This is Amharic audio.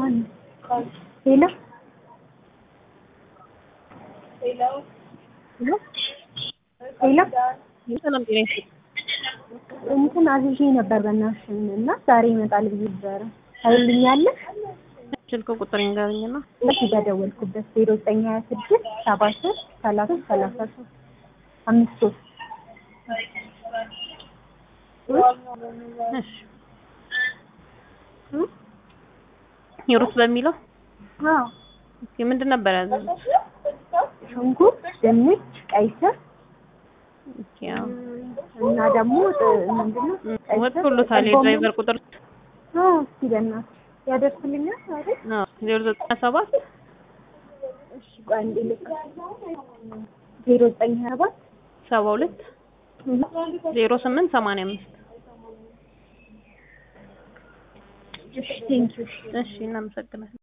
ማን ሄሎ ሄሎ ሄሎ ሰላም ጤና ይስጥ እንትን አዝዤ ነበር በእናትሽ እና ዛሬ ይመጣል ብዬ ነበረ። ታይልኛለሽ? ስልክ ቁጥር ይንገሩኝና እሺ በደወልኩበት ዜሮ ዘጠኝ ሀያ ስድስት ሰባ ሶስት ሰላሳ ሰላሳ ሶስት አምስት ሶስት እሺ ሂሩት በሚለው አዎ ኦኬ ምንድን ነበር ያዘዙት? ሽንኩርት፣ ድንች፣ ቀይ ስር ኦኬ አዎ እና ደግሞ ምንድነው ቀይ ስር፣ ወጥቶሎታል ጎመን። የድራይቨር ቁጥር አዎ እስኪ በእናትሽ ያደርስልኛል አይደል? አዎ ዜሮ ዘጠኝ ሰባት እሺ ቆይ አንዴ ልክ ዜሮ ዘጠኝ ሀያ ሰባት ሰባ ሁለት ዜሮ ስምንት ሰማንያ አምስት እሺ ቴንኪው እሺ እናመሰግናለን